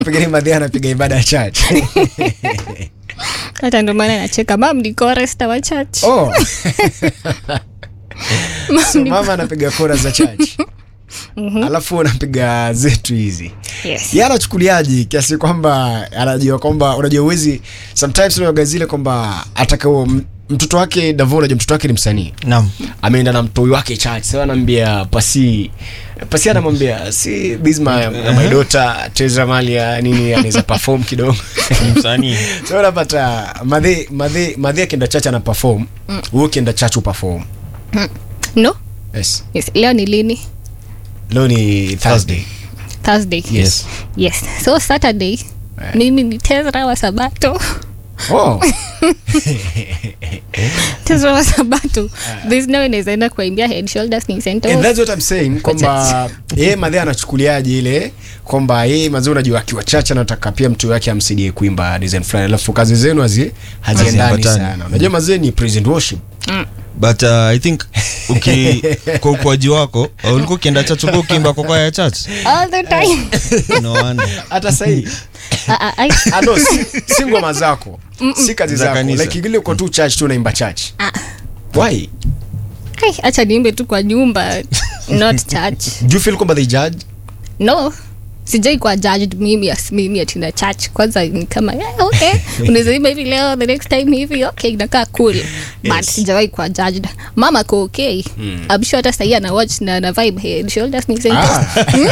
pengine madhi anapiga ibada ya church hata ndo maana nacheka mam ni koresta wa church oh. Mam so ni- mama anapiga kora za church alafu unapiga zetu hizi yes. ye anachukuliaji kiasi kwamba anajua kwamba unajua uwezi sometimes unaoga zile kwamba atakao mtoto wake davo unajua mtoto wake ni msanii Naam. ameenda na mtoi wake church sasa anaambia pasi pasi anamwambia si bisma my daughter Tezra Malia nini anaweza perform kidogo Ni msanii. so unapata madhe madhe madhe akienda church ana perform wewe ukienda church uperform no yes yes. leo ni lini leo ni Thursday thursday Yes. yes so saturday mimi ni tezra wa sabato oh tezra wa sabato there's no inaweza enda kuimbia head shoulders ni And center that's what I'm saying kwamba yeye madhe anachukuliaje ile kwamba yeye mazee unajua akiwa chache anataka pia mtu wake amsaidie kuimba design fulani alafu kazi zenu hazi haziendani Haziambatani. sana unajua mazee ni present worship but uh, i think uki kwa ukuaji wako uh, ulikuwa ukienda church ulikuwa ukiimba kwa kwaya ya church all the time no wonder hata sahii Ah, ah, ai- Ah, no, si, si ngoma zako si kazi Za zako kanisa. like ile uko tu church tu unaimba church Ah. why ai, acha niimbe tu kwa nyumba not church do you feel kwamba they judge no sijai kuwa judged mimi as mimi atina church kwanza ni kama yeah, okay unaweza imba hivi leo the next time hivi okay inakaa cool but Yes. sijawahi kuwa judged mama ko okay I'm sure hata sahii ana watch na na vibe head shoulders ni Ah.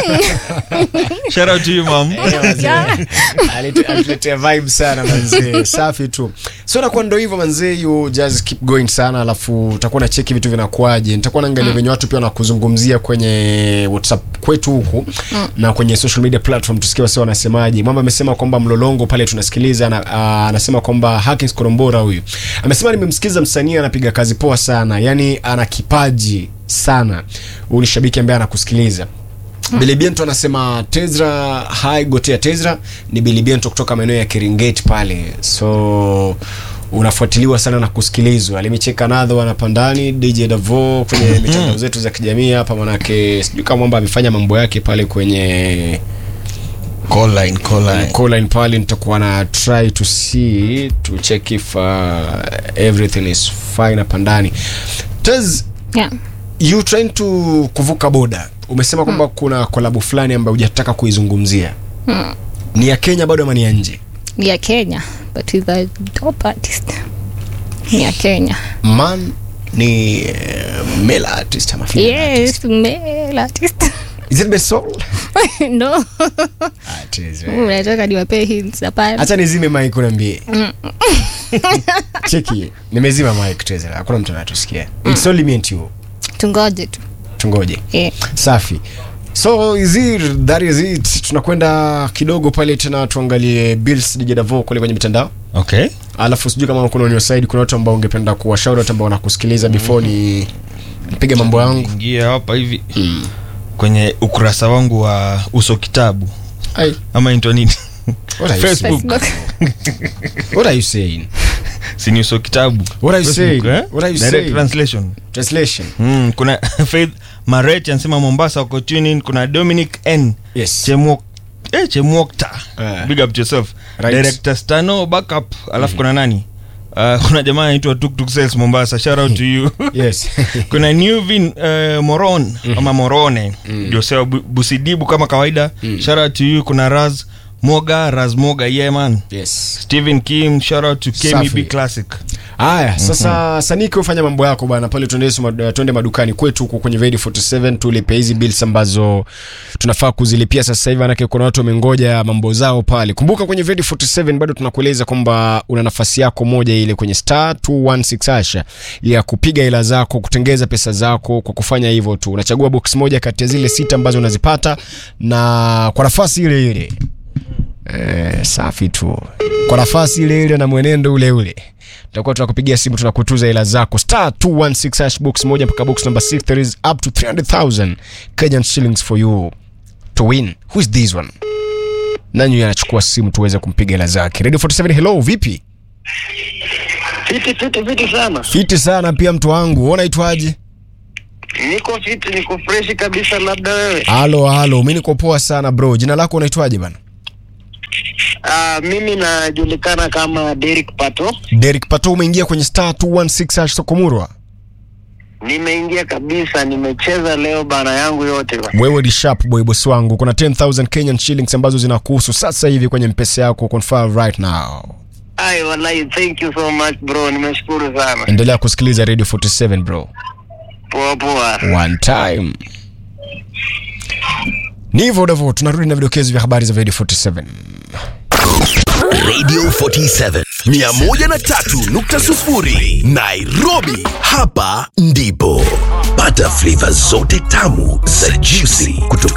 shout out to you mom Yeah. Alite- alituletea vibe sana manzee safi tu so nakuwa ndo hivyo manzee you just keep going sana alafu utakuwa nacheki vitu vinakuaje nitakuwa naangalia venye watu pia wanakuzungumzia kwenye whatsapp kwetu huku na kwenye social media platform tusikie wasi wanasemaje mwamba amesema kwamba mlolongo pale tunasikiliza na, ah, anasema kwamba Hakins Korombora huyu amesema nimemsikiza msanii anapiga kazi poa sana yani ana kipaji sana huyu ni shabiki ambaye anakusikiliza Bilibiento anasema Tezra hai gotea Tezra ni Bilibiento kutoka maeneo ya Keringeti pale, so unafuatiliwa sana na kusikilizwa. Alimicheka nadho anapandani DJ Davo kwenye mitandao zetu za kijamii hapa, manake sijui kama mwamba amefanya mambo yake pale kwenye call line call line call line pale, nitakuwa na try to see to check if uh, everything is fine hapa ndani. Tez, yeah. you trying to kuvuka boda umesema kwamba kuna kolabu fulani ambayo hujataka kuizungumzia ni ya kenya bado ama ni ya nje ni ya kenya but with a top artist ni ya kenya man ni uh, male artist ama female artist? yes male artist is it Besol? no Ah, it is, eh. unataka niwapee hints hapana hata nizime mic unaambie cheki nimezima mic Tezra, hakuna mtu anatusikia it's only me and you tungoje tu tungoje yeah. safi so is it, that is it tunakwenda kidogo pale tena tuangalie bills DJ Davo kule kwenye mitandao okay alafu sijui kama kuna on your side kuna watu ambao ungependa kuwashauri watu ambao wanakusikiliza before ni nipige mambo yangu ingia hapa hivi kwenye ukurasa wangu wa uso kitabu Ai, ama intwa nini what are you Facebook. saying? Facebook. What are you saying? sini uso kitabu What are you Facebook, saying? eh? What are you Direct saying? translation Translation. mm, kuna faith maret anasema mombasa wako tuning kuna dominic n Yes. chemwok eh, chemwokta Eh. big up to yourself Right. director stano backup alafu kuna nani uh, kuna jamaa anaitwa tuktuk sales mombasa shout out to you Yes. kuna newvin uh, moron ama morone josea Bu- busidibu kama kawaida shout out to you kuna raz moga raz moga yeah man yes. stephen kim shout out to Safi. kmb classic Haya, sasa Saniki ufanya mambo yako bwana pale tuende suma- tuende madukani kwetu huko kwenye Vedi 47 tulipe hizi bills ambazo tunafaa kuzilipia sasa hivi manake kuna watu wamengoja mambo zao pale. Kumbuka kwenye Vedi 47 bado tunakueleza kwamba una nafasi yako moja ile kwenye star 216 hasha ya kupiga hela zako, kutengeza pesa zako kwa kufanya hivyo tu. Unachagua box moja kati ya zile sita ambazo unazipata na kwa nafasi ile ile. Eh, safi tu kwa nafasi ile ile na mwenendo ule ule tutakuwa tunakupigia simu tunakutuza hela zako star 216 hash box moja mpaka box number 6 there is up to 300000 Kenyan shillings for you to win who is this one nani huyu anachukua simu tuweze kumpiga hela zake radio 47 hello vipi Fiti fiti fiti sana. fiti sana pia mtu wangu wewe unaitwaje Niko fiti, niko freshi kabisa, labda wewe. halo halo mimi niko poa sana bro jina lako unaitwaje bana Uh, mimi najulikana kama Derek Pato. Derek Pato, umeingia kwenye star 216 hash Sokomurwa. Nimeingia kabisa, nimecheza leo bana yangu yote bana. Wewe ni sharp boy boss wangu. Kuna 10000 Kenyan shillings ambazo zinakuhusu sasa hivi kwenye mpesa yako confirm right now. Ai, wallahi thank you so much bro, nimeshukuru sana. Endelea kusikiliza Radio 47 bro. Poa poa. One time. Ni hivyo Davo, tunarudi na vidokezo vya habari za Radio 47. Radio 47 103.0 Nairobi. Hapa ndipo pata flavor zote tamu za juicy kutoka